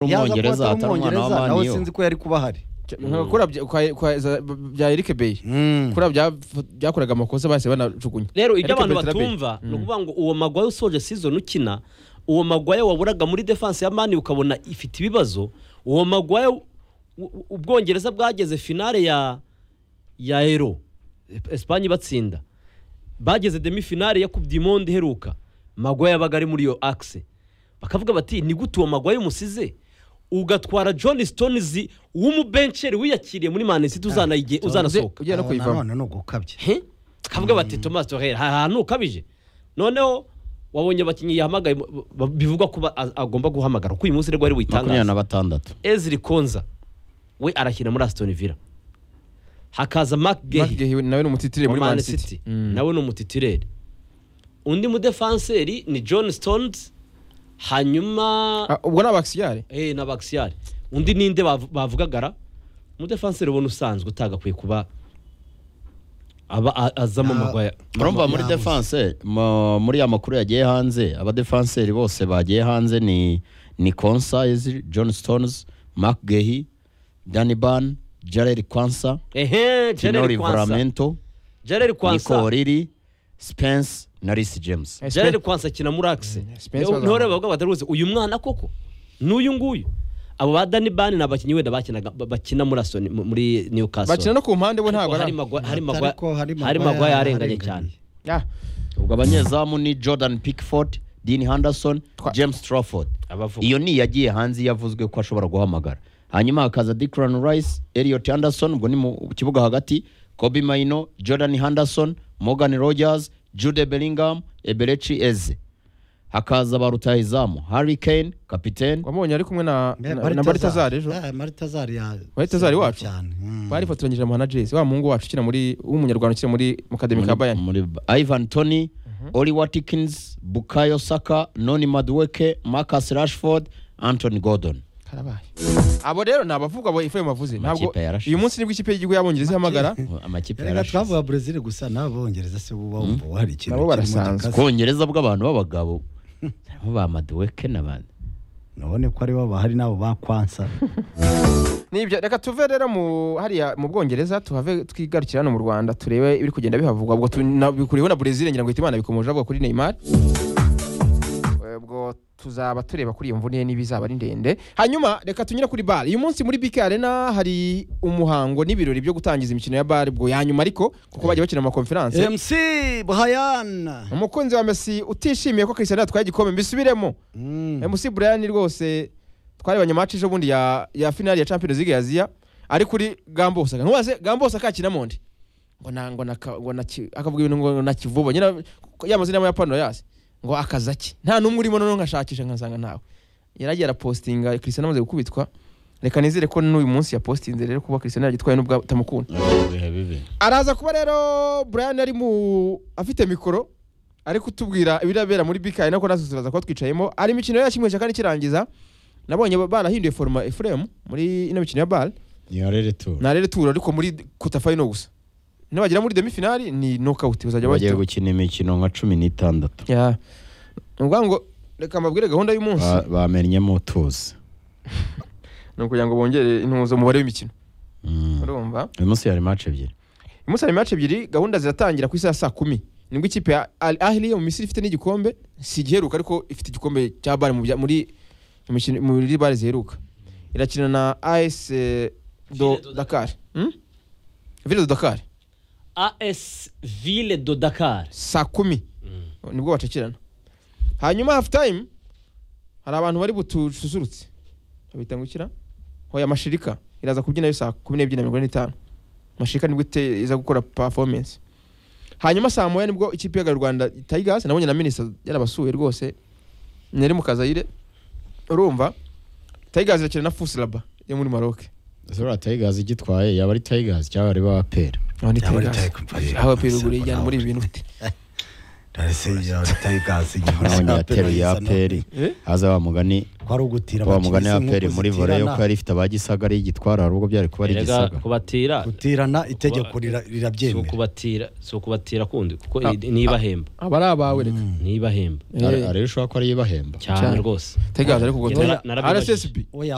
umwongereza atari atari umwana wa nawe maniyu sinzi ko yari kuba ahari kura bya- kwa- kwa- za- bya erike beyi kura bya- byakoraga amakosa bahise banajugunya rero ibyo Eric abantu Beltrame. batumva ni ukuvuga ngo uwo magwaye usoje season ukina uwo magwaye waburaga muri defense ya mani ukabona ifite ibibazo uwo magwaye u- u- ubwongereza bwageze finale ya ya ero esipanye batsinda bageze demi finale ya coupe du monde iheruka magwaye yabaga ari muri iyo axe bakavuga bati ni gute uwo magwaye umusize ugatwara john stones w'umubenceri wiyakiriye muri manisiti uzanasohoka ugiye no Aho kuyivamo nanone ni ugukabya he kavuga bati Thomas Torreira hari ahantu ukabije noneho wabonye abakinnyi yahamagaye mu- ba- bivugwa ko ba- a- agomba guhamagara kuko uyu munsi nibwo ari makumyabiri buyitangaza na batandatu Ezri Konza we arakina muri Aston Villa hakaza Mark Mark Gehi Gehi nawe ni umutitire wa muri Man mani City siti nawe ni umutitireri undi mudefanseri ni John Stones hanyuma ubwo ni abakisiyare eh na Baxial undi ninde bav- bavugagara umudefanseri ubona usanzwe utagakwiye kuba aba a- azamo Na- amagwaya urumva muri yabuze. defense mu- muri ya makuru yagiye hanze abadefanseri bose bagiye hanze ni ni konsa Ezri, john stones mark gehi danny ban jared kwansa ehe tino Gerard Kwansa rivoramento Gerard nico Kwansa oriri spence na risi james Gerard Kwansa akina muri axe Spence niho bazamuka. rero bavuga bataruzi uyu mwana koko n'uyu nguyu abo ba Danny Ban ni abakinnyi wenda bakinaga ba- bakina muri Aston mu- muri Newcastle bakina no ku mpande bo ntabwo hari ari magwa Atari hari magwa ko hari hari Maguire magwa yarenganye yarenganye. cyane Ah, ubwo abanyezamu ni jordan pickford dean henderson Twa- james trafford abavuga iyo ni iyagiye hanze yavuzwe ko ashobora guhamagara hanyuma hakaza Declan Rice Elliot Anderson ubwo ni mu kibuga hagati Kobe Maino Jordan Henderson Morgan Rogers Jude Bellingham Eberechi Eze hakaza ba rutahizamu Harry Kane kapiteni wamubonye ari kumwe na Mbe- na- na baritazari ejo Eh, maritazari ya Maritazari wacu? cyane Mm. barifatoranyije na Jesse wa muhungu wacu ukina muri w'umunyarwanda ukina muri mukademi ka bayani muri Ivan Tony Oli Watkins Bukayo Saka Noni Madueke Marcus Rashford Anthony Gordon karabaye abo rero ni abavuga abo ifuye mavuze ntabwo yarashize. uyu munsi nibwo ikipe y'igihugu y'abongereza ihamagara amakipe Erega yarashize twavuga Brazil gusa n'abongereza se bo bumva hari ikintu kirimo Nabo barasanzwe. gikase. Kongereza bw'abantu b'abagabo harimo ba Madueke n'abandi nabone ko ari bo bahari n'abo bakwansa nibyo reka tuve rero mu hariya mu bwongereza tuhave twigarukira hano mu rwanda turebe ibiri kugenda bihavugwa ubwo tu- na- bikuriyeho na burezili ngira ngo ihita imana bikomeje avuga kuri neymar Eh, ubwo tuzaba tureba kuri iyo mvune ye niba izaba ari ndende hanyuma reka tunyure kuri bare uyu munsi muri bk arena hari umuhango n'ibirori byo gutangiza imikino ya bare ubwo yanyuma ariko kuko bagiye bakina amakonferanse mc buhayana umukunzi wa messi utishimiye ko cristiano yatwaye igikombe mbisubiremo Mm. MC Brian rwose twarebanye match ejo bundi ya ya finale ya Champions League ya Asia ari kuri Gambo Osaka. Ntubaze Gambo Osaka akina Mondi. Ngo na ngo na ngo na ki- akavuga ibintu ngo na kivubo. Nyina yamaze n'ama Japan yase. Ngo akazaki. Nta numwe urimo none nkashakisha nkasanga ntawe. Yaragiye arapostinga Cristiano amaze gukubitwa. Reka nizere ko n'uyu munsi yapostinze rero kuba Cristiano yagitwaye nubwo atamukunda bihe bibi araza kuba rero Brian ari mu afite mikoro ari kutubwira ibirabera muri BK nako natwe turaza kuba twicayemo hari imikino yacu imwe cyakandi ikirangiza nabonye ba- barahinduye foruma Ephraim muri ino mikino ya BAL niyo rero turu na rero turo ariko muri quarter final gusa nabagera muri demi finale ni knockout bazajya bagiye bahita gukina imikino nka cumi n'itandatu Ya. ni ukuvuga ngo reka mbabwire gahunda y'umunsi Ba- bamenyemo utuzi ni ukugira ngo bongere intuzo umubare w'imikino Mm. urumva uyu munsi hari match ebyiri uyu munsi hari match ebyiri gahunda ziratangira ku isaha ya saa kumi nibwo ikipe ya Al Ahly yo mu Misiri ifite n'igikombe si igiheruka ariko ifite igikombe cya bare mu bya- muri mu mikino- muri bare ziheruka irakina na AS eh, do Ville de Dakar Hmm? Ville de Dakar AS Ville de Dakar saa kumi nibwo bacakirana hanyuma half time hari abantu bari butususurutse babita ngo ikira hoya mashirika iraza kubyina yo saa kumi n'ebyiri na mirongo ine n'itanu mashirika nibwo ite- iza gukora performance hanyuma saa moya nibwo ikipe ya Gare rwanda tigers nabonye na minisita yarabasuye rwose nari mu kazayire urumva tigers irakina na fusilaba yo muri maroc zora tayigazi igitwaye yaba ari tayigazi cyangwa ari ba pera aho ni Yaba ari Tigers. Tigers. aho pe ruguru yijyana muri ibi bintu darese ya tigers nabonye yateruye aperi Eh? haza wa mugani kwari ugutira wa mugani abakinyi aperi nk'uko muri vore yo zitirana. ko yari ifite ba gisagara y'igitwara hari ubwo byari kuba ari Erega igisagara kubatira gutirana itegeko Kuba- rira- si rirabyemera ukubatira si ukubatira kundi kuko Ah, i- nibahemba aba ari abawe reka nibahemba Ari- Eh, ariyo ushobora ko ariyo ibahemba cyane Cyane. rwose tegaza ariko Nara- ubwo narabibajije. rssb oya